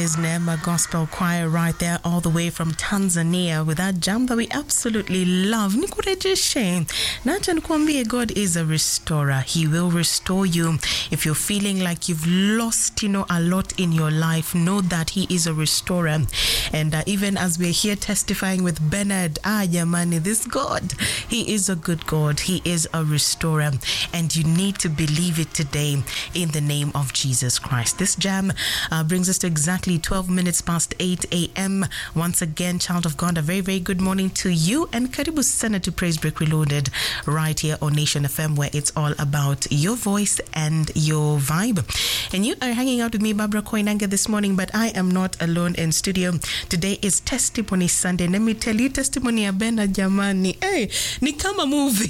is Neema Gospel Choir right there, all the way from Tanzania, with that jam that we absolutely love. Nikurejeshe. Nacha nikuambie, God is a restorer. He will restore you. If you're feeling like you've lost, you know, a lot in your life, know that He is a restorer. And uh, even as we're here testifying with Bernard, ah, Yamani, this God, He is a good God. He is a restorer. And you need to believe it today in the name of Jesus Christ. This jam uh, brings us to exactly 12 minutes past 8 a.m. Once again, child of God, a very, very good morning to you. And Karibu Sana to Praise Break Reloaded right here on Nation FM, where it's all about your voice and your vibe. And you are hanging out with me, Barbara Koinanga, this morning, but I am not alone in studio. Today is Testimony Sunday. Let me tell you, testimony ya Bena jamani. Hey, ni kama movie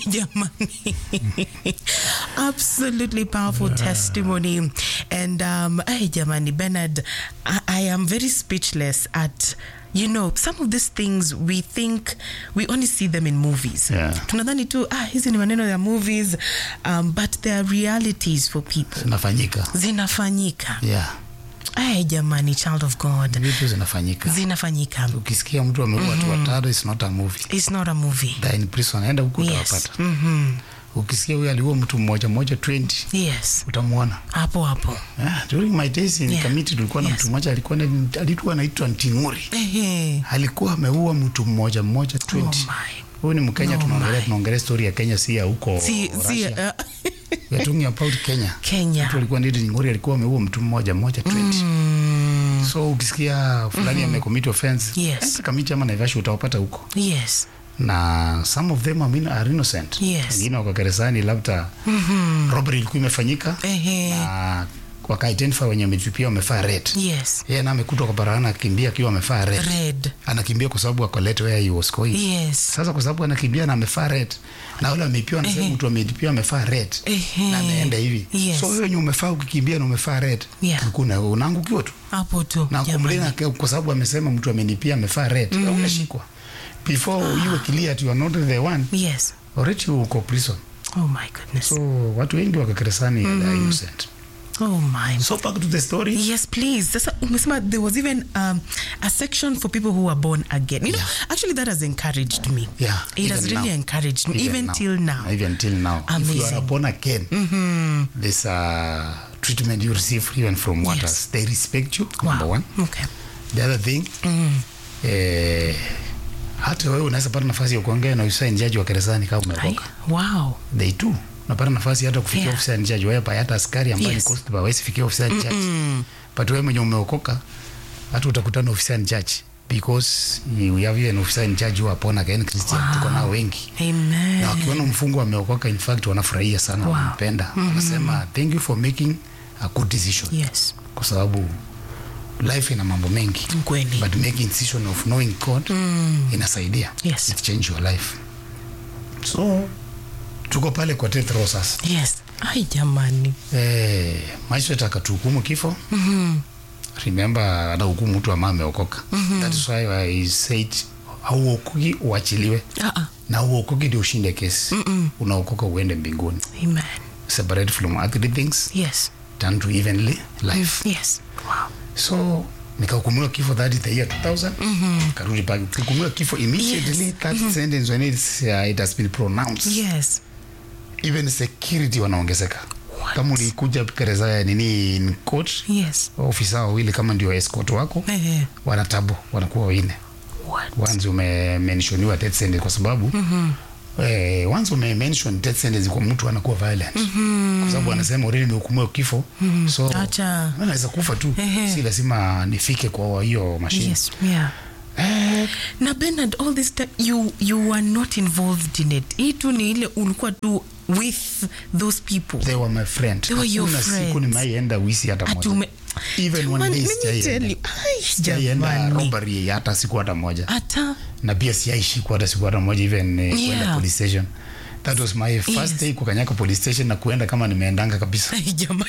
jamani. Absolutely powerful testimony. And um, hey, jamani, Bernard, I, I am very speechless at you know some of these things we think we only see them in movies Yeah. tunadhani tu ah, hizi ni maneno ya movies um, but they are realities for people zinafanyika zinafanyika yeah. ay jamani child of god vitu zinafanyika zinafanyika ukisikia mtu ameua watu watano it's not a movie it's not a movie They're in prison enda huku yes utawapata mm-hmm. ukisikia huyu aliua mtu mmoja mmoja 20 yes utamwona hapo hapo yeah, during my days in Yeah. committee tulikuwa na Yes. mtu mmoja alikuwa na- alikuwa anaitwa Nting'uri Ehe. alikuwa ameua mtu mmoja mmoja 20 oh my huyu ni Mkenya Oh tunaongelea my. tunaongelea story ya Kenya si ya huko si, si, Russia uh, we are talking about Kenya kenya mtu alikuwa ndidi Nting'uri alikuwa ameua mtu mmoja mmoja 20 mm, so ukisikia fulani amecommit offense Yes. enda Kamiti ama Naivasha utawapata huko yes na some of them I mean, are innocent Yes. wengine wako gerezani labda mm-hmm. robbery ilikuwa imefanyika Ehe. na wakaidentify wenye wametupia wamefaa red yes yeye na amekutwa kwa barabara akimbia akiwa amefaa red red anakimbia kwa sababu ako late where he was going yes sasa kwa sababu anakimbia na amefaa red na wale wamepiwa na Ehe. mtu amepiwa amefaa red Ehe. na ameenda hivi Yes. so wewe wenye umefaa ukikimbia na umefaa red Yeah. kuna unaangukiwa tu hapo tu na jamani. kumlina kwa sababu amesema mtu amenipia amefaa red mm. unashikwa before you were clear that you are not the one yes already uko prison oh my goodness so watu wengi wako gerezani mm. are innocent oh my so back to the story Yes, please. Sasa umesema there was even um, a section for people who are born again. You know, actually that has encouraged me. Yeah, It has even really now. encouraged me, even, now. till now. even till now if you are Amazing. born again Mm-hmm. there's a treatment you receive even from Yes. waters they respect you number Wow. one Okay. the other thing Mm. eh, hata wewe unaweza pata nafasi ya kuongea na ofisa jaji wa gerezani kama Ai, umeokoka wow. they do unapata nafasi hata kufikia Yeah. ofisa jaji wewe hata askari ambaye Yes. ni constable hawezi fikia ofisa jaji Mm. but wewe mwenye umeokoka hata utakutana na ofisa judge because we have even officer in charge who are born again Christian Wow. tuko nao wengi Amen. na wakiona mfungwa ameokoka in fact wanafurahia sana Wow. wanampenda wanasema thank you for making a good decision Yes. kwa sababu life ina mambo mengi Kweli. but making decision of knowing God Mm. inasaidia Yes. it change your life so tuko pale kwa death row sasa Yes. Ai jamani. eh, magistrate akatuhukumu kifo Mhm. remember anahukumu mtu ambaye ameokoka that is why I said hauokoki uachiliwe Ah ah. na uokoki ndio ushinde kesi unaokoka uende mbinguni Amen. separate from earthly things Yes. turn to heavenly life Yes. Wow. so nikahukumiwa kifo that is the year 2000 karudi pale kuhukumiwa kifo immediately Yes. that sentence when it's, uh, it has been pronounced Yes. even security wanaongezeka What? kama ulikuja gereza ya nini in court Yes. ofisa wawili kama ndio escort wako Eh. wanatabu wanakuwa wine What? once umemenshoniwa death sentence kwa sababu eh, once umemention death sentence kwa mtu anakuwa violent kwa sababu anasema already nimehukumiwa kifo so Acha. anaweza kufa tu Ehe. si lazima nifike kwa hiyo mashine Yes. Yeah. eh, na Bernard, all this time you you were not involved in it. Hii tu ni ile ulikuwa tu with those people. they were my friend They were your Hakuna siku friends. nimaienda wisi hata moja Atume even one Man, day let me tell sijaienda you. Ai, sijaienda jamani. robbery hata siku hata moja Hata na pia siaishikwa hata siku hata moja even eh, Yeah. kwenda police station that was my first Yes. day kukanyaka police station na kuenda kama nimeendanga kabisa Ai, jamani.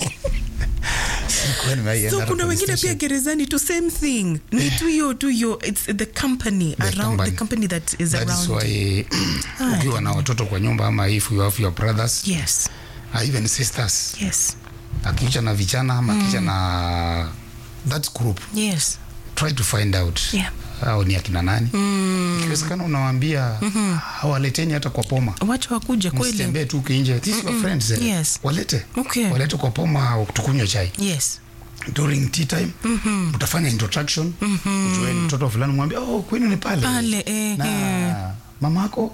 Sikuwa nimeienda so hata kuna police wengine pia station. gerezani tu same thing ni tu hiyo tu hiyo it's the company around company. the company that is That is around you. why ukiwa na watoto kwa nyumba ama if you have your brothers yes uh, even sisters yes akicha na vichana ama akicha na that group Yes. try to find out Yeah. hao ni akina nani ikiwezekana unawaambia hawaleteni hata kwa poma Wacha wakuje kweli. msitembee tu kinje this your friends eh. Yes. walete Okay. walete kwa poma tukunywe chai Yes. during tea time mtafanya introduction ujue ni mtoto fulani mwambie oh kwenu ni pale Pale, eh, na eh. mamako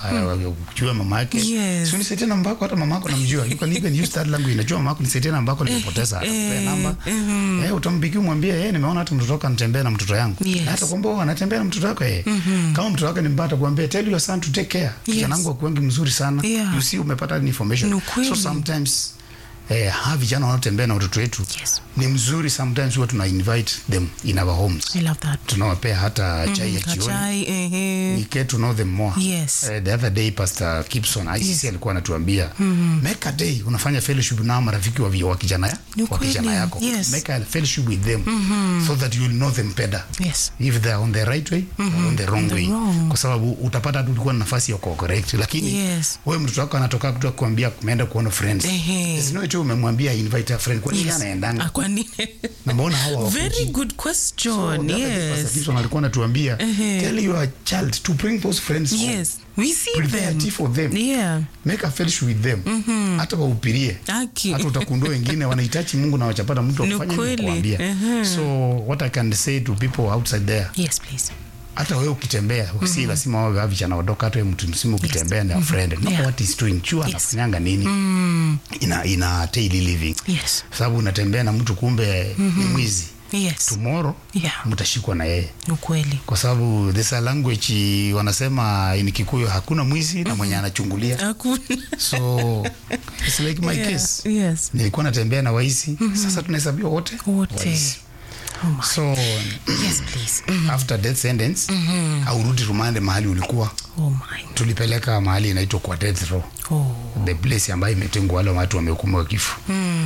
jua mama yake Yes. si unisaidie namba yako hata mamako namjua you can even use that language najua mamako nisaidie namba yako nimepoteza atakupea namba eh utampigia umwambie eh nimeona hata mtoto wako anatembea na mtoto yangu Yes. na hata kwamba anatembea na mtoto wako eh kama mtoto wako ni mbaya atakwambia tell your son to take care kijana wangu akuangi mzuri sana Yeah. you see umepata ni information Ni ukweli. so sometimes eh, hawa vijana wanaotembea na watoto wetu Yes. ni mzuri sometimes huwa tuna invite them in our homes I love that. tunawapea hata chai ya jioni Kachai, eh, we get to know them more Yes. uh, the other day pastor Gibson ICC alikuwa anatuambia make a day unafanya fellowship na marafiki wa, vi- wa kijana ya, Ni wa kijana kweli, yako yes. make a fellowship with them so that you'll know them better Yes. if they are on the right way or on the wrong The way wrong. kwa sababu utapata tu ulikuwa na nafasi ya kuwa correct lakini Yes. wewe mtoto wako anatoka kutoka kuambia kumeenda kuona friends Ehe. There's no way tu umemwambia invite a friend kwa nini Yes. anaendanga Ah, kwa nini? na mbona hawa hawakuji? Very good So, question. the other day Pastor Yes. Gibson alikuwa anatuambia tell your child to bring those friends home. Yes. We see Prepare them. tea for them. Yeah. make a fellowship with them hata waupirie Aki. hata utakundua wengine wanahitaji mungu na wachapata mtu wa Ni kufanya kweli. kuambia Mhm. so what i can say to people outside there Yes, please. hata wewe ukitembea si lazima wawe wa vijana wadogo hata wewe mtu mzima ukitembea na friend know Yeah. what is doing chua anafanyanga nini ina ina daily living Yes. sababu unatembea na mtu kumbe ni mwizi Yes. tomorrow Yeah. mtashikwa na yeye Ni ukweli. kwa sababu there's a language wanasema in Kikuyu hakuna mwizi na mwenye anachungulia Hakuna. so it's like my Yeah. case Yes. nilikuwa natembea na waisi sasa tunahesabiwa wote Wote. waisi. Oh my. so Yes, please. after death sentence aurudi rumande mahali ulikuwa Oh my. tulipeleka mahali inaitwa kwa death row Oh. the place ambayo imetengwa wale watu wamehukumiwa kifo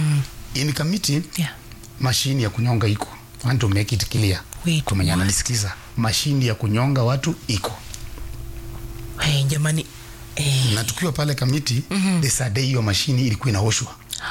in committee Yeah. mashini ya kunyonga iko I want to make it clear Wait, kwa mwenye what? ananisikiza mashini ya kunyonga watu iko Hey, jamani. Eh. na tukiwa pale kamiti mm-hmm. desade hiyo mashini ilikuwa inaoshwa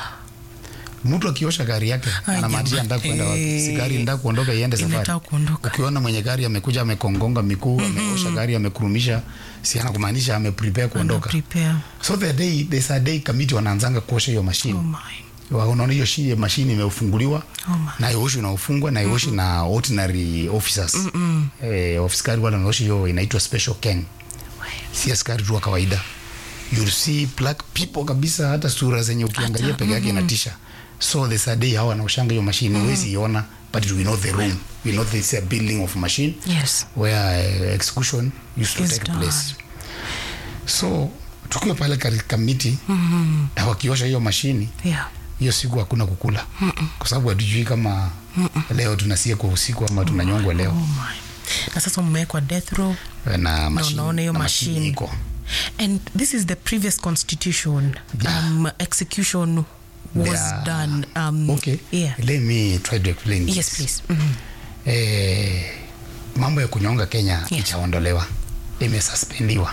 mtu akiosha gari yake Ai, anamaanisha jamani. nda kuenda wapi Eh. si gari nda kuondoka iende safari Inataka kuondoka. ukiona mwenye gari amekuja amekongonga miguu ameosha gari amekurumisha si anakumaanisha ameprepare kuondoka Prepare. so the day there's a day kamiti wanaanzanga kuosha hiyo Oh mashini my. Wa- unaona hiyo shi- mashini imefunguliwa Oh my. na ioshi unaofungwa na ioshi na ordinary officers eh, officers wale wanaoshi hiyo inaitwa special ken si askari tu wa kawaida you'll see black people kabisa hata sura zenye ukiangalia peke yake inatisha so there's a day hawa wanaoshanga hiyo mashine huwezi iona but we know the room we know this a building of machine Yes. where uh, execution used to Is take done. place so tukiwa pale katika miti mm-hmm. na wakiosha hiyo mashini Yeah. hiyo siku hakuna kukula Mm-mm. kwa sababu hatujui kama Mm-mm. leo tunasia kwa usiku ama tunanyongwa Oh leo my. Na sasa mmewekwa death row. na mashini, unaona hiyo na mashini. iko And this is the previous constitution. Um, execution was Yeah. done. Um, okay Yeah. let me try to explain this. Yes, please. Mhm. eh, mambo ya kunyonga Kenya Yes. itaondolewa imesuspendiwa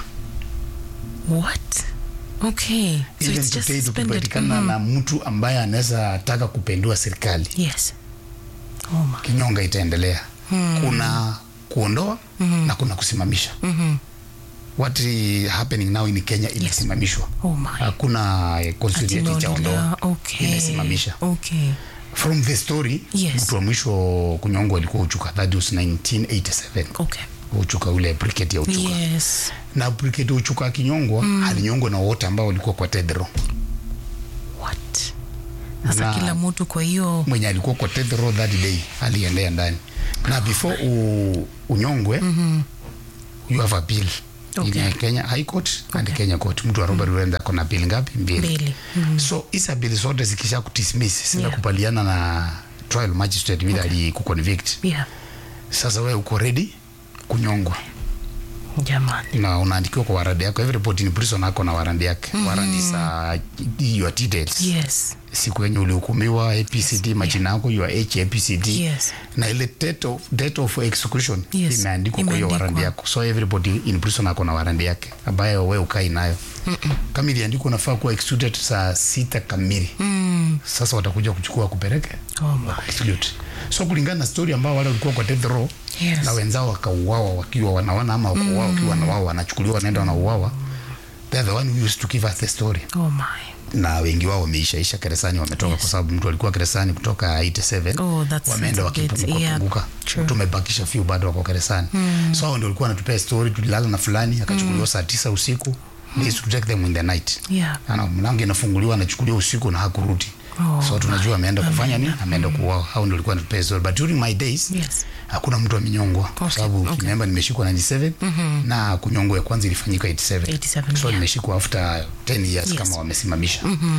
What? Okay. So even it's just today suspended. tukipatikana Mhm. na mtu ambaye anaweza taka kupendua serikali Yes. Oh my. kinyonga itaendelea kuna kuondoa na kuna kusimamisha what is happening now in Kenya imesimamishwa Oh my. hakuna eh, constitution Ati itaondoa imeondolewa. Okay. imesimamisha Okay. from the story Yes. mtu wa mwisho kunyongwa alikuwa Uchuka that was 1987 Okay. Uchuka ule brigade ya Uchuka Yes. na brigade ya Uchuka akinyongwa alinyongwa na wote ambao walikuwa kwa tedro What? Sasa Na- kila mtu kwa hiyo mwenye alikuwa kwa tedro that day aliendea ndani na before u, unyongwe you have a bill Okay. in Kenya High Court and Kenya Court mtu wa robbery mm. ako na bill ngapi mbili mbili. so hizi bili zote zikisha kudismiss sina Yeah. kubaliana na trial magistrate vile okay. alikuconvict Yeah. sasa wewe uko ready kunyongwa Jamani. na unaandikiwa kwa warandi yako everybody in prison ako na warandi yake mm-hmm. warandi za your details Yes. siku yenye ulihukumiwa APCD majina yako your age APCD Yes. na ile date of, date of execution Yes, imeandikwa kwa hiyo imeandikwa. warandi yako so everybody in prison ako na warandi yake ambayo wewe ukai nayo kama iliandikwa unafaa kuwa executed saa sita kamili Mm. sasa watakuja kuchukua kupeleke Oh my. Execute. so kulingana na story ambao wale walikuwa kwa death row Yes. na wenzao wakauawa wakiwa wanaona ama wakauawa wakiwa na wao wanachukuliwa wanaenda wanauawa they're the one who used to give us the story Oh my. na wengi wao wameishaisha gerezani wametoka Yes. kwa sababu mtu alikuwa gerezani kutoka 87 Oh, that's- wameenda that's a bit- wakipunguka yeah, punguka true. tumebakisha few bado wako gerezani so hao ndio walikuwa wanatupea story tulilala na fulani akachukuliwa saa tisa usiku they used to take them in the night Yeah. ana mlango inafunguliwa anachukuliwa usiku na hakurudi Oh, so tunajua ameenda kufanya nini ameenda kuuawa hao ndio walikuwa wanatupea story but during my days Yes. hakuna mtu amenyongwa kwa Okay, sababu okay. ukiniamba nimeshikwa 97 na kunyongwa ya kwanza ilifanyika 87 87, so yeah. nimeshikwa after 10 years Yes. kama wamesimamisha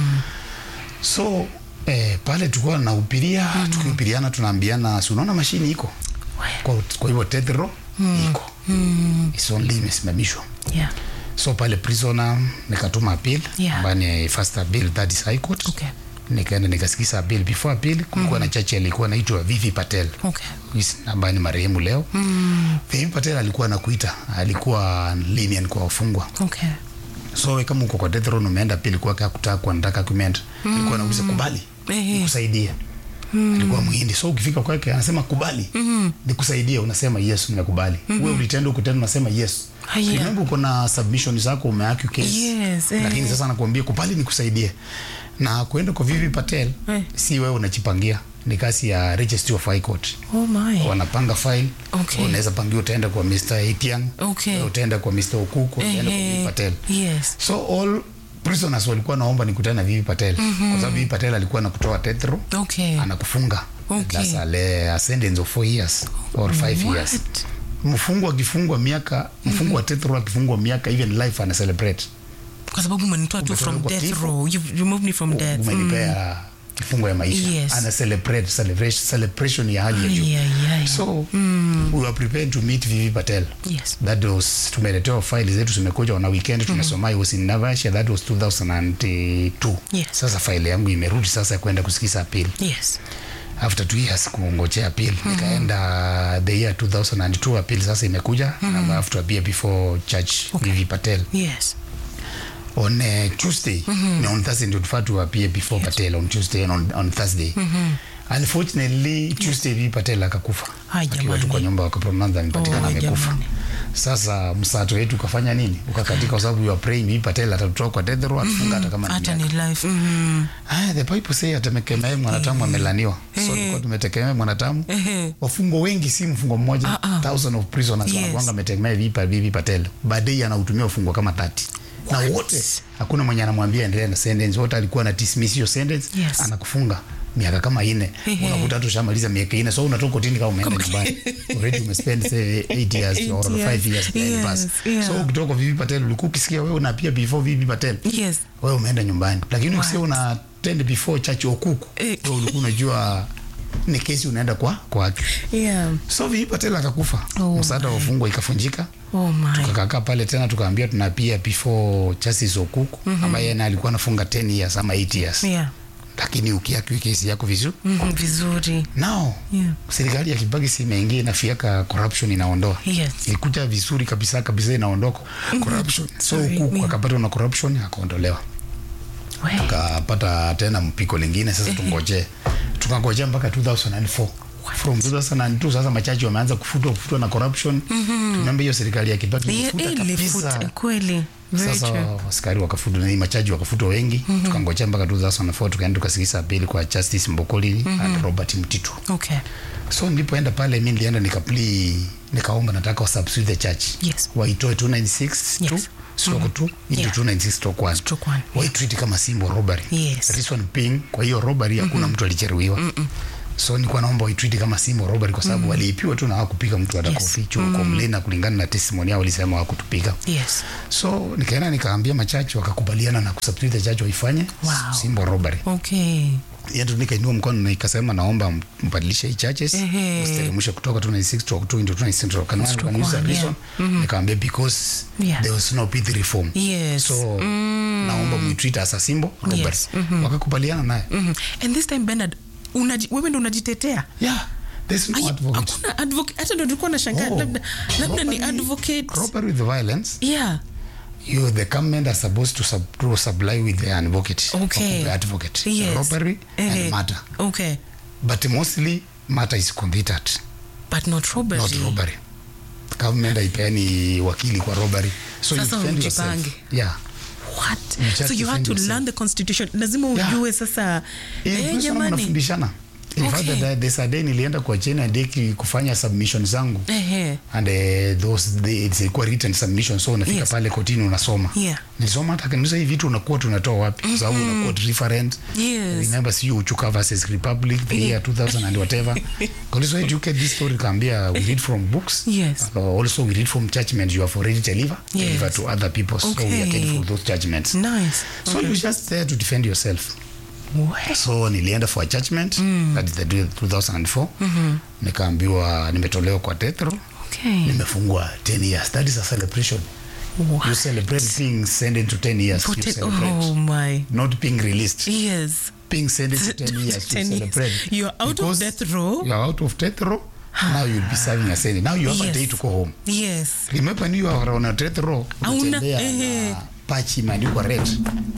so eh, pale tulikuwa naupiria tukihupiriana tunaambiana si unaona mashini iko kwa, kwa hivyo tethro iko It's only imesimamishwa Yeah. so pale prisoner nikatuma appeal Yeah. ambayo ni first appeal that is high court Okay. nikaenda nikasikisa appeal before appeal kulikuwa na chachi alikuwa anaitwa Vivi Patel Okay. Yes, ambaye ni marehemu leo mm. Vivi Patel alikuwa anakuita alikuwa lenient kwa wafungwa Okay. so we kama uko kwa death row na umeenda pili kwa kutaka kwa nataka document mm. alikuwa anauliza kubali Ehe. nikusaidie mm. alikuwa muhindi so ukifika kwake anasema kubali mm. nikusaidie unasema yes nimekubali mm-hmm. wewe ulitenda ukutenda unasema yes Haya. remember uko na submission zako umeacu case Yes, eh. lakini sasa nakuambia kubali nikusaidie na kuenda kwa Vivi Patel Eh. si wewe unajipangia ni kasi ya registry of high court Oh my. wanapanga file Okay. unaweza pangia utaenda kwa Mr. Etiang Okay. utaenda kwa Mr. Okuko utaenda kwa Ehe. Vivi Patel Yes. so all prisoners walikuwa naomba nikutane na Vivi Patel mm-hmm. kwa sababu Vivi Patel alikuwa anakutoa death row Okay. anakufunga Okay. That's a, le, a sentence of 4 years or 5 years What? mfungwa akifungwa miaka mfungwa wa death row akifungwa miaka even life ana celebrate Kwa sababu umenitoa tu from Umetolewa kwa death kifo. row. You've removed me from death. umenipea kifungo ya maisha Yes. ana celebrate celebration, celebration ya hali ya juu Ay, ay, ay. so we were prepared to meet Vivi Patel Yes. that was tumeletewa file zetu zimekuja na weekend tumesoma mm was in Navasha that was 2002 Yes. sasa file yangu imerudi sasa ya kwenda kusikiza appeal Yes. after two years kungojea appeal nikaenda the year 2002 appeal sasa imekuja mm-hmm. I have to appear before judge Okay. Vivi Patel Yes. on uh, Tuesday no, on Thursday ndio tufaa to appear before Patel on Tuesday and on, on Thursday unfortunately Tuesday Vivi Patel akakufa Ai, akiwa tu jamani. kwa nyumba wakapronounce amepatikana Oh, amekufa jamani. sasa msato wetu ukafanya nini ukakatika kwa sababu you are praying Vivi Patel atatoka kwa death row atufunga hata kama ni Hata miaka. ni life. Mm. Ah, the Bible say atamekemea mwanadamu amelaniwa. So tulikuwa tumetegemea mwanadamu. Ehe. Wafungwa wengi si mfungwa mmoja, Ah, ah. thousand of prisoners Yes. wanakuanga ametegemea Vivi Vivi Patel. Baadaye anautumia wafungwa kama 30. Na wote hakuna mwenye anamwambia endelea na sentence. Wote alikuwa na dismiss hiyo sentence, Yes. anakufunga miaka kama ine Ehe. unakuta hata ushamaliza miaka ine so unatoka kotini kama umeenda nyumbani already umespend say 8 years Eight or years. 5 years behind Yes, bars yeah. so ukitoka kwa Vivi Patel ulikuwa ukisikia wewe unapia before Vivi Patel Yes. wewe umeenda nyumbani lakini ukisia una tend before church okuku Eh. wewe ulikuwa unajua ni kesi unaenda kwa kwake Yeah. so Vivi Patel akakufa Oh msaada wa wafungwa ikafunjika Oh my. tukakaa pale tena tukaambia tunapia before justice okuku ambaye naye alikuwa anafunga 10 years ama 8 years Yeah. lakini ukiaki kesi yako vizuri Mhm, Vizuri. nao Yeah. serikali ya Kibaki si imeingia inafiaka corruption inaondoa Yes. ilikuja vizuri kabisa kabisa inaondoka corruption so Sorry, huku yeah. akapata na corruption akaondolewa We. tukapata tena mpiko lingine sasa tungojee tukangojea mpaka 2004 from 2002 sasa machachi wameanza kufutwa kufutwa na corruption tunaambia hiyo serikali ya Kibaki Yeah, ilifuta ilifuta kabisa kweli. Very sasa true. askari wakafutwa na hii machaji wakafutwa wengi tukangojea mpaka 2004 tukaenda tukasikisa apili kwa Justice Mbokoli and Robert Mtitu Okay. so nilipoenda pale mi nilienda nikapli nikaomba nataka wa substitute the church Yes. waitoe 296 Yes. tu stroke tu into Yeah. 296 stroke 1 Stroke one. waitreat kama simbo robbery Yes. reason being kwa hiyo robbery hakuna mtu alijeruhiwa so nilikuwa naomba waitreat kama simbo robbery kwa sababu waliipiwa tu na hawakupiga mtu hata Yes. kofi chuo kwa mlena kulingana na testimony yao walisema hawakutupiga Yes. so nikaenda nikaambia machachi wakakubaliana na kusubstitute the church waifanye Wow. simbo robbery Okay. yetu nikainua mkono na ikasema naomba m- mbadilishe hii churches Ehe. msiteremshe kutoka 296 to 2 into 296 to can Stroke can use a one, reason nikamwambia because Yeah. there was no pith reform Yes. so naomba mwitreat as a symbol robbery Yes. wakakubaliana naye Mhm. And this time Bernard, unaji, wewe ndo unajitetea yeah there's no Ai, advocate hakuna advocate hata ndo nilikuwa nashangaa Oh, labda labda ni robbery- advocate robbery with violence yeah you the government are supposed to, sub, to supply with an advocate Okay. or advocate Yes. robbery Ehe. and murder okay but mostly matter is committed but not robbery. not robbery government haipeani wakili kwa robbery so you Sasa defend yourself ujipange. yeah What? You just So you had defend to yourself. learn the constitution. Lazima Yeah. ujue sasa. In Eh, prison jamani. mnafundishana in fact Okay. that there's a day nilienda kwa China deki kufanya submission zangu Ehe. and uh, those they, it's a written submission so unafika Yes. pale kotini unasoma Yeah. nilisoma hata kanisa hivi vitu unakuwa tunatoa wapi kwa sababu unakuwa referent Yes. remember see uchuka versus republic the year 2000 and whatever also you get this story kambia we read from books Yes. uh, also we read from judgments you have already deliver Yes. deliver to other people so we are Okay. careful for those judgments Nice. so you just there to defend yourself What? so nilienda for a judgment mm. that is the 2004 mm-hmm. nikaambiwa nimetolewa kwa tetro Okay. nimefungwa 10 years that is a celebration you What? celebrate being sentenced to 10 years Put you it- celebrate oh my. not being released Yes. being sentenced to 10 years you 10 years. celebrate You're out of Because death row. you are out of death row now you'll be serving a sentence now you have Yes. a day to go home Yes. remember when you are on a death row Hauna- unatembea ehe. na patch imeandikwa red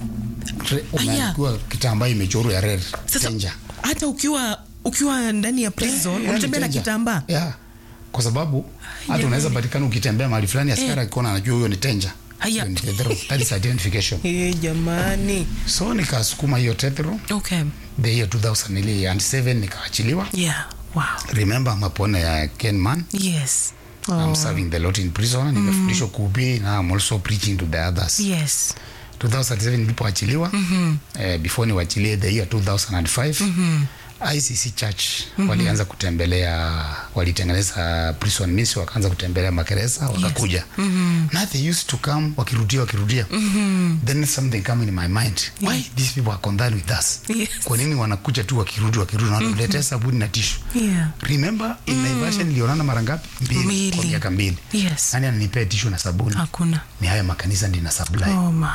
Re- umeandikwa kitambaa imechorwa ya red Sasa danger hata ukiwa ukiwa ndani ya prison Yeah, unatembea na danger. kitambaa. yeah. kwa sababu hata Yeah. unaweza patikana ukitembea mahali fulani askari akiona anajua huyo ni danger Haya. Hiyo ni death row. that is identification Eh, jamani. so nikasukuma hiyo death row Okay. the year 2007 nikaachiliwa Yeah. Wow. remember mapona ya kenman Yes. I'm Oh. serving the lot in prison nimefundishwa kuhubiri na I'm also preaching to the others Yes. 2007 nilipoachiliwa mm-hmm. eh, before niwachilie the year 2005 mm-hmm. ICC Church mm-hmm. walianza kutembelea walitengeneza prison ministry wakaanza kutembelea magereza wakakuja mm-hmm. now they used to come wakirudia wakirudia mm-hmm. then something come in my mind why these people are concerned with us Yes. kwa nini wanakuja tu wakirudi wakirudi na wanatuletea sabuni na tishu Yeah. remember in mm. Naivasha nilionana mara ngapi mbili Mbili. kwa miaka mbili Yes. nani ananipea tishu na sabuni Hakuna. ni haya makanisa ndi na supply Oh my.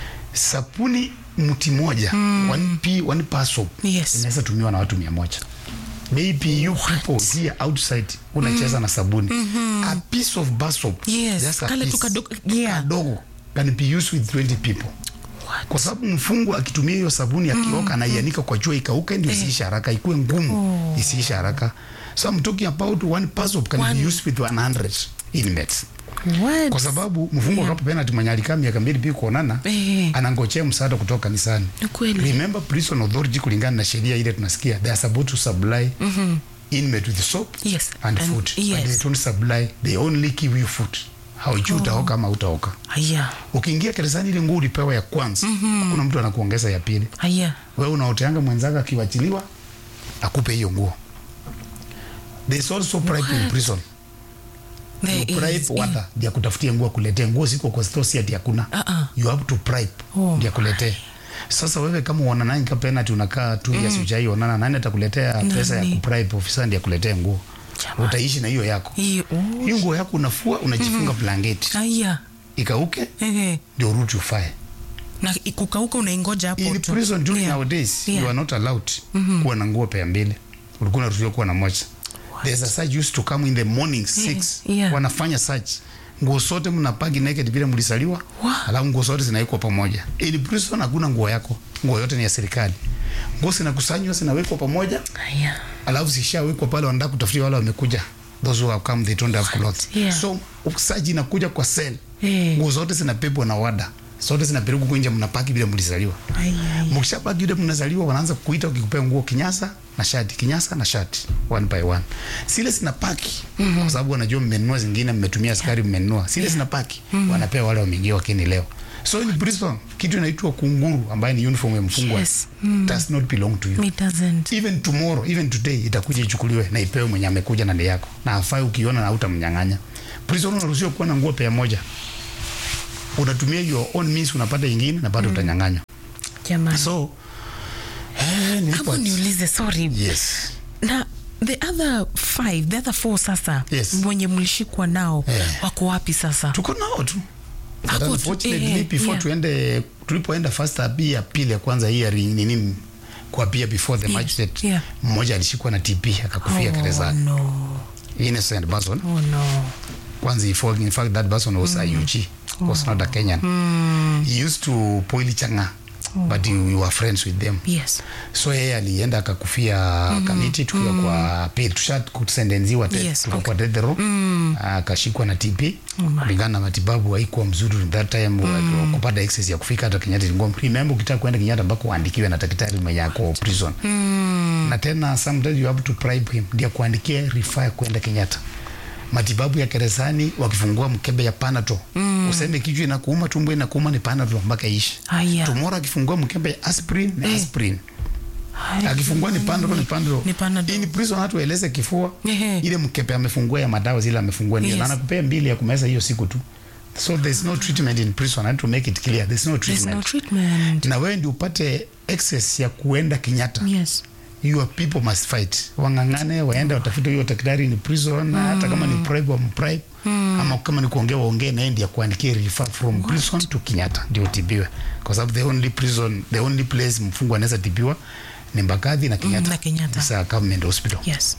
sabuni mti moja mm. one, p, one per soap Yes. inaweza tumiwa na watu mia moja maybe you people here outside unacheza na sabuni mm-hmm. a piece of bar soap Yes, just a kale tu piece, kadogo- yeah. kadogo can be used with 20 people What? kwa sababu mfungwa akitumia hiyo sabuni akioka anaianika kwa jua ikauke ndio isiishe haraka ikuwe ngumu isiishe haraka so I'm talking about one per soap can One. be used with 100 inmates What? kwa sababu mfungwa yeah. kapopena tumanyalikaa miaka mbili pia kuonana Eh. anangojea msaada kutoka kanisani Ni kweli. remember prison authority kulingana na sheria ile tunasikia they are supposed to supply mm-hmm. inmate with soap Yes, and, and- food yes. but they don't supply they only give you food haujui utaoka ama utaoka Haya. ukiingia gerezani ile nguo ulipewa ya kwanza mm-hmm. hakuna mtu anakuongeza ya pili Haya. wewe unaoteanga mwenzako akiwachiliwa akupe hiyo nguo there's also bribe in prison There you bribe is- wata ndio kutafutia nguo kuletea nguo ziko kwa store si ati hakuna Uh-uh. you have to bribe Oh ndio kuletea sasa wewe kama uona nani ka penalty unakaa tu mm. yasujai onana nani atakuletea pesa ya Nani? kubribe ofisa ndiye akuletea nguo Jamani. utaishi na hiyo yako Hiyo. Oh. hiyo nguo yako unafua unajifunga blanketi Haya. ikauke Ehe. ndio urudi ufae Na kukauka unaingoja hapo in tu. prison during Yeah. nowadays Yeah. you are not allowed kuwa na nguo pea mbili ulikuwa unaruhusiwa kuwa na moja there's a search used to come in the morning six yeah. wanafanya search nguo zote mnapagi naked vile mlisaliwa Wow. alafu nguo zote zinawekwa pamoja in prison hakuna nguo yako nguo yote ni ya serikali nguo zinakusanywa zinawekwa pamoja Haya. alafu zishawekwa pale wanataka kutafutia wale wamekuja those who have come they don't have clothes Yeah. so usaji inakuja kwa cell Eh. nguo zote zinapepwa na wada zote zinapelekwa huko nje mnapaki vile mlizaliwa Haya. mkishapaki yule mnazaliwa wanaanza kuita ukikupea nguo kinyasa na shati kinyasa na shati one by one sile zinapaki mm-hmm. kwa sababu wanajua mmenunua zingine mmetumia askari mmenunua sile yeah. zinapaki mm-hmm. wanapea wale wameingia wakini leo so in prison kitu inaitwa kunguru ambaye ni uniform ya mfungwa Yes. Mm. does not belong to you It doesn't. even tomorrow even today itakuja ichukuliwe na ipewe mwenye amekuja na ndey yako na afai ukiona na hautamnyang'anya prison unaruhusiwa kuwa na nguo pea moja unatumia your own means unapata ingine na bado utanyang'anywa Jamani. so eh, nilipo- Hapo niulize sorry. yes Na the other five, the other four sasa Yes. mwenye mlishikwa nao Eh. wako wapi sasa? tuko nao tu But Hapo tu, unfortunately eh, before yeah. tuende tulipoenda first abi ya pili ya kwanza hearing nini kuapia before the Yes, magistrate yeah. mmoja alishikwa na TB akakufia Oh, gerezani no. innocent person Oh no. kwanza he fall- in fact that person was a UG was not a Kenyan he used to poili changa but we were friends with them Yes. so yeye alienda akakufia kamiti tukiwa kwa pili tusha kusendenziwa te- Yes, tukiwa okay. kwa death row akashikwa na TB Oh my. kulingana na matibabu haikuwa mzuri that time mm. kupata access ya kufika hata Kenyatta ilikuwa remember ukitaka kwenda Kenyatta mpaka uandikiwe na daktari mwenye ako prison na tena sometimes you have to bribe him ndio kuandikia refer kwenda Kenyatta matibabu ya gerezani wakifungua mkebe ya Panadol mm. useme kichwa inakuuma tumbo inakuuma ni Panadol mpaka ishi Aya. tomorrow akifungua mkebe ya aspirin ni aspirin Aya. akifungua ni Panadol ni Panadol Ni Panadol. in prison hatu eleze kifua Ehe. ile mkebe amefungua ya madawa zile amefungua ndio Yes. na anakupea mbili ya kumeza hiyo siku tu so there's no treatment in prison I have to make it clear there's no There's no treatment treatment. na wewe ndio upate access ya kuenda Kenyatta Yes. your people must fight wang'ang'ane waende watafute huyo daktari ni prison mm. hata kama ni bribe wambribe mm. ama kama ni kuongea waongee naye ndiye akuandikie refer from prison to Kenyatta ndio utibiwe kwa sababu the only prison the only place mfungwa anaweza tibiwa ni Mbagathi na Kenyatta na Kenyatta. It's a government hospital Yes.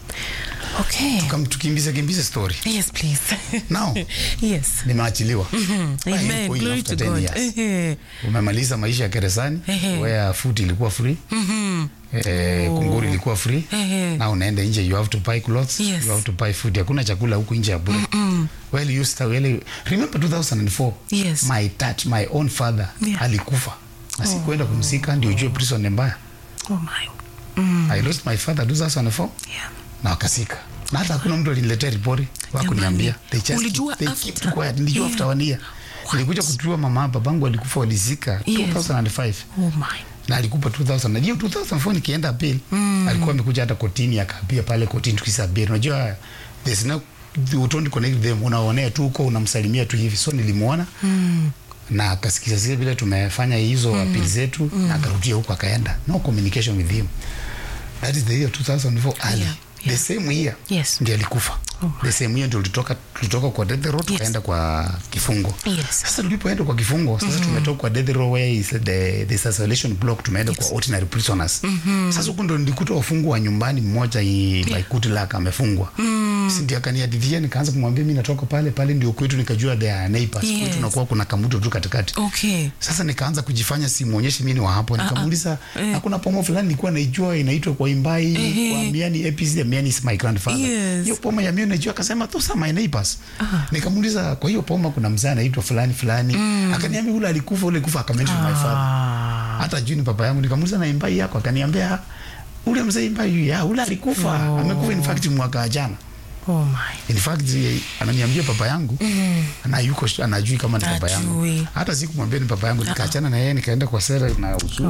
Okay. kama tukimbize kimbize story Yes, please. now yes. nimeachiliwa Why Amen. yuko in Glory after to 10 God. years? Ehe. umemaliza maisha ya gerezani Ehe. where food ilikuwa free Mhm. eh, kunguri ilikuwa free Ehe. na unaenda nje you have to buy clothes Yes. you have to buy food hakuna chakula huku nje ya bure well you start, well, remember 2004 Yes. my dad my own father Yeah. alikufa na sikuenda kumzika ndio ujue prison ni mbaya Oh my. Mm. i lost my father 2004 Yeah. na wakasika na hata hakuna mtu aliniletea ripoti wakuniambia they just Ulijua they after? keep quiet nilijua Yeah. after one year nilikuja kujua mama babangu alikufa walizika Yes. 2005 Oh my. na alikupa 2000 na hiyo 2004 nikienda appeal mm. alikuwa amekuja hata kotini akaapia pale kotini tukisa appeal unajua there's no you don't connect them unaonea tu huko unamsalimia tu hivi so nilimuona mm. na akasikiza zile vile tumefanya hizo mm. appeal zetu mm. na akarudia huko akaenda no communication with him that is the year 2004 early Yeah, the yeah. same year Yes. ndiye alikufa Oh the same year ndio tulitoka tulitoka kwa death row tukaenda kwa kifungo Yes. sasa tulipoenda kwa kifungo sasa tumetoka kwa death row where is the the isolation block tumeenda kwa ordinary prisoners sasa huko ndo nilikuta wafungwa wa nyumbani mmoja i- by good luck amefungwa si ndio akaniadithia nikaanza kumwambia mimi natoka pale pale ndio kwetu nikajua they are neighbors Yes. kwetu nakuwa kuna kamuto tu katikati Okay. sasa nikaanza kujifanya simuonyeshi mimi ni wa hapo nikamuuliza hakuna pomo fulani nilikuwa naijua inaitwa kwa imbai kwa miani APC the miani is my grandfather Yes. hiyo poma ya miani najua akasema those are my neighbors nikamuuliza kwa hiyo poma kuna mzee anaitwa fulani fulani akaniambia ule alikufa ule kufa akamention my father Ah. hata juu ni papa yangu nikamuuliza na imbai yako akaniambia ule mzee imbai ya ule alikufa amekufa in fact mwaka jana Oh my. in fact eh, ananiambia papa yangu mm. na yuko sh- anajui kama ni papa yangu Ajui. hata sikumwambia ni papa yangu nikaachana na yeye nikaenda kwa sera na usuru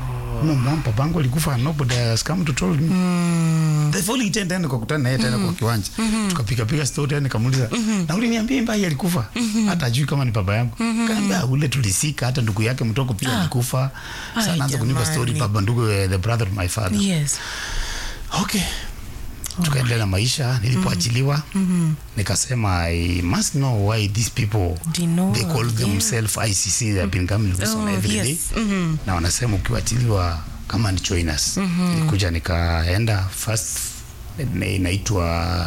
no mom papa yangu alikufa nobody has come to told me Mm. the following day tena nikakutana na yeye tena kwa kiwanja tukapiga piga story tena nikamuuliza na uliniambia mbai alikufa hata ajui kama ni baba yangu kaambia ule tulisika hata ndugu yake mtoko pia alikufa sasa Ai, naanza kunipa story jamani. baba ndugu eh, the brother of my father Yes. okay tukaendelea na maisha nilipoachiliwa nikasema i must know why these people Do you know, they call yeah. themselves icc they have been coming to Oh, every day yes. Mhm. na wanasema ukiwachiliwa kama ni joiners nilikuja nikaenda first ina- inaitwa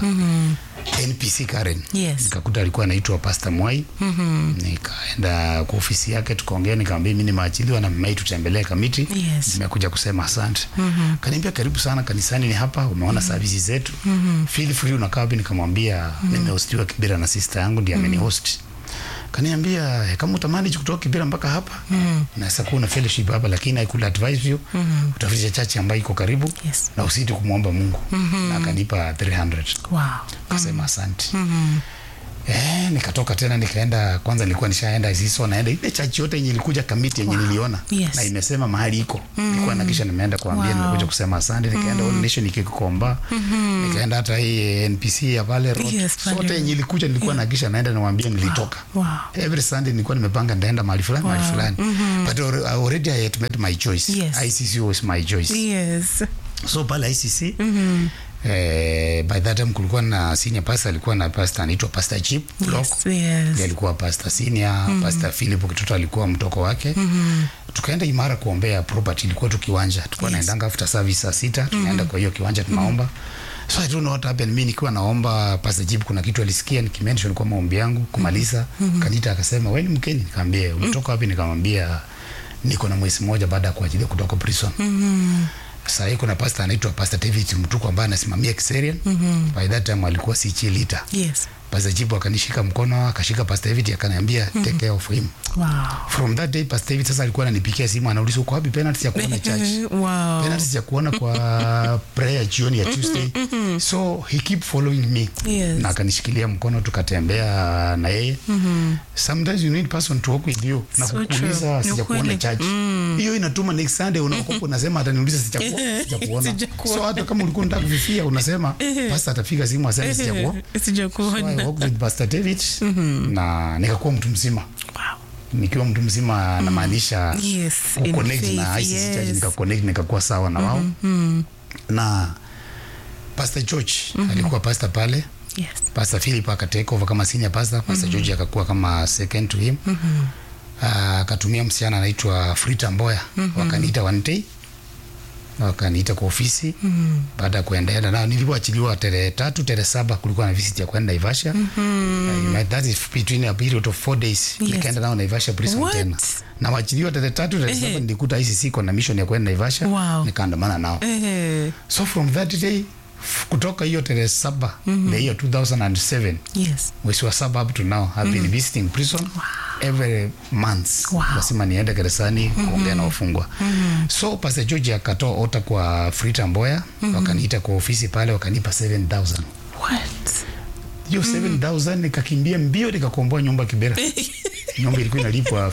npc karen Yes. nikakuta alikuwa anaitwa pastor mwai nikaenda kwa ofisi yake tukaongea nikamwambia mimi nimeachiliwa na mmai tutembelee kamiti Yes. nimekuja kusema asante kaniambia karibu sana kanisani ni hapa umeona services zetu feel free unakaa wapi nikamwambia nimehostiwa kibira na sister yangu ndiye amenihost kaniambia "Eh, kama utamani kutoka kibira mpaka hapa mm. naweza kuwa na fellowship hapa lakini I could advise you mm utafutie chachi ambayo iko karibu Yes. na usiti kumwomba mungu na akanipa 300 Wow. kasema asante Eh, nikatoka tena nikaenda kwanza nilikuwa nishaenda isiso naenda ile chachi yote yenye ilikuja kamiti yenye niliona Yes. na imesema mahali iko nilikuwa na kisha nimeenda kuambia Wow. nimekuja kusema asante nikaenda All Nation nikikukomba nikaenda hata hii NPC ya pale road Yes, pale sote yenye ilikuja nilikuwa na kisha naenda niwaambia nilitoka Wow. every Sunday nilikuwa nimepanga ndaenda mahali fulani mahali fulani but alre- already I had made my choice Yes. ICC was my choice Yes. so pale ICC eh, by that time kulikuwa na senior pastor alikuwa na pastor anaitwa pastor Chip Block Yes. Yes. Ndiye alikuwa pastor senior pastor Philip Kitoto alikuwa mtoko wake tukaenda imara kuombea property ilikuwa tu kiwanja tulikuwa Yes. naendanga after service saa sita tunaenda kwa hiyo kiwanja tunaomba so I don't know what happened mimi nikiwa naomba pastor Jib kuna kitu alisikia nikimention kwa maombi yangu kumaliza kanita akasema wewe ni mkeni nikamwambia umetoka wapi nikamwambia niko na mwezi mmoja baada ya kuachilia kutoka prison Mhm. sasa hii kuna pastor anaitwa pastor David Mtuku ambaye anasimamia Kiserian mm by that time alikuwa si chilita Yes. pastor Jibu akanishika mkono akashika pastor David akaniambia take care of him Wow. from that day pastor David sasa alikuwa ananipigia simu anauliza uko wapi penalty ya kuona church Wow. penalty ya kuona kwa prayer jioni ya Tuesday so he keep following me Yes. na akanishikilia mkono tukatembea na yeye sometimes you need person to walk with you na So kukuuliza true. Ni sijakuona ukweli. church hiyo inatuma next Sunday unakopa unasema ataniuliza sijakuona sijakuona Sijakuona. so hata kama ulikuwa unataka kufifia unasema pastor atapiga simu aseme sijakuona so I Sijakuona. walked with Pastor David na nikakuwa mtu mzima Wow. nikiwa mtu mzima namaanisha Yes, in kuconnect na faith, ICC Church yes. nikaconnect nikakuwa sawa na wao na Pastor George alikuwa pastor pale Yes. Pastor Philip akatake over kama senior pastor Pastor George akakuwa kama second to him Ah, akatumia msichana anaitwa Frita Mboya wakaniita one day wakaniita kwa ofisi baada ya kuendelea nao nilipoachiliwa tarehe tatu tarehe saba kulikuwa na visit ya kwenda Naivasha mm that is between a period of four days Yes. nikaenda nao Naivasha prison What? tena na waachiliwa tarehe tatu tarehe saba nilikuta ICC iko na mission ya kwenda Naivasha Wow. nikaandamana nao Eh, so from that day f- kutoka hiyo tarehe saba the year 2007 yes. mwezi wa saba up to now I've been visiting prison every month Wow. lazima niende gerezani kuongea na wafungwa so Pastor George akatoa ota kwa Frita Mboya wakaniita kwa ofisi pale wakanipa 7000 What? hiyo 7000 nikakimbia mbio nikakomboa nyumba Kibera nyumba ilikuwa inalipwa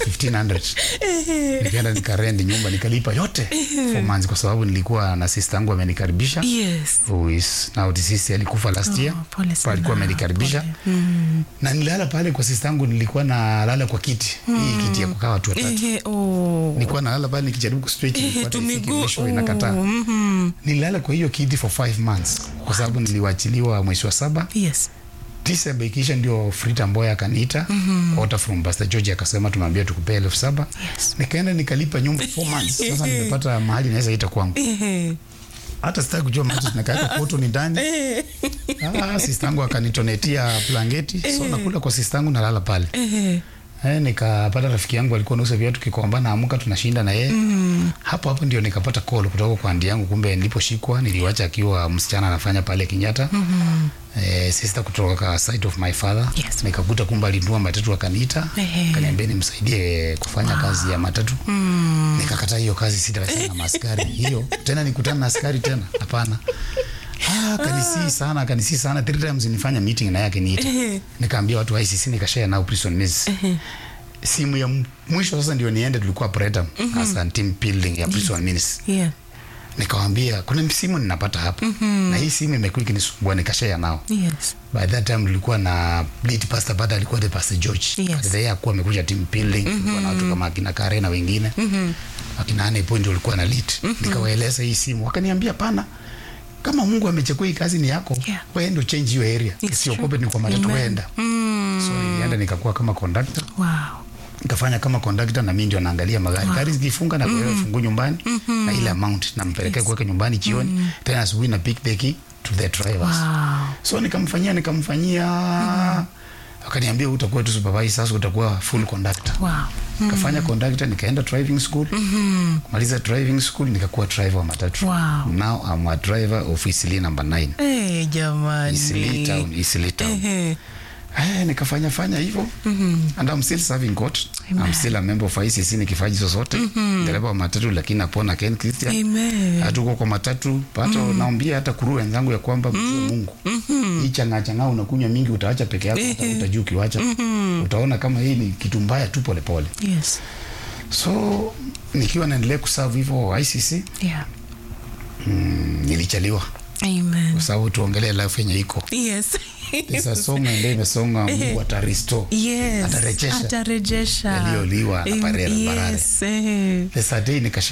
1500 nikaenda nikarend nyumba nikalipa yote for months kwa sababu nilikuwa na sister yangu amenikaribisha Yes. who is now deceased alikufa last year Oh, pole sana. alikuwa amenikaribisha Pole. Mm. na nilala pale kwa sister yangu nilikuwa nalala kwa kiti hii kiti ya kukaa watu watatu Eh, oh. nilikuwa nalala pale nikijaribu kustraight Eh, nilikuwa tu naifiki miguu. mwisho inakataa Oh, mhm. nililala kwa hiyo kiti for five months kwa sababu niliwachiliwa mwezi wa saba Yes. December ikiisha ndio Frita Mboya akaniita order from Pastor George akasema tumeambia tukupee elfu saba Yes. nikaenda nikalipa nyumba four months sasa nimepata mahali naweza ita kwangu Eh, hata sitaki kujua mahali tunakaweka koto ni ndani eh, ah, sistangu akanitonetia blanketi so nakula kwa sistangu nalala pale eh. Eh, nikapata rafiki yangu alikuwa nauza viatu kikomba naamka tunashinda na yeye mm. hapo hapo ndio nikapata call kutoka kwa andi yangu kumbe niliposhikwa niliwacha akiwa msichana anafanya pale Kenyatta mm-hmm. eh, sister kutoka side of my father Yes. nikakuta kumbe alinunua matatu akaniita Ehe. akaniambia nimsaidie kufanya kazi ya matatu mm. nikakataa hiyo kazi sitaweza na maaskari hiyo tena nikutana na askari tena hapana Ah, kanisii sana kanisii sana three times nifanya meeting na yake niita Ehe. nikaambia watu wa ICC nikashare nao prison miss simu ya m- mwisho sasa ndio niende tulikuwa Pretam as a team building ya prison miss Yeah. nikawaambia kuna simu ninapata hapa na hii simu imekuwa ikinisumbua nikashare nao Yes. by that time tulikuwa na lead pastor baada alikuwa the pastor George Yes. But yeye akuwa amekuja team building tulikuwa na watu kama akina Kare na wengine akina Ane point walikuwa na lead nikawaeleza hii simu wakaniambia pana kama Mungu amechukua hii kazi ni yako Yeah. wewe ndio change hiyo area It's usiogope true. ni kwa matatu Amen. weenda so nilienda nikakuwa kama conductor Wow. nikafanya kama conductor na mimi ndio naangalia magari gari zikifunga na kuweka fungu nyumbani na ile amount nampelekea kuweka nyumbani jioni tena asubuhi na pick the key to the drivers Wow. so nikamfanyia nikamfanyia akaniambia utakuwa tu supervisor sasa utakuwa full conductor Wow. nikafanya conductor nikaenda driving school kumaliza driving school nikakuwa driver wa matatu Wow. now I'm a driver of Eastleigh number 9 Eh, jamani. Eastleigh town Eastleigh town Ehe. Eh, nikafanya fanya hivyo and I'm still serving God I'm still a member of ICC nikifanya hizo zote dereva wa matatu lakini napona Ken Christian Amen. hatuko kwa matatu hata naambia hata kuru wenzangu ya kwamba mjue Mungu hii changa changa unakunywa mingi utaacha peke yako hata utajua ukiwacha utaona kama hii ni kitu mbaya tu pole pole Yes. so nikiwa naendelea kuserve hivyo ICC Yeah. mm, nilichaliwa Amen. kwa sababu tuongelee life yenye iko Yes. sasa somo ndio imesonga Mungu atarestore Yes. Atarejesha. Atarejesha. Yaliyoliwa na Am- parere- barare. Yes. eh. the Saturday nikasha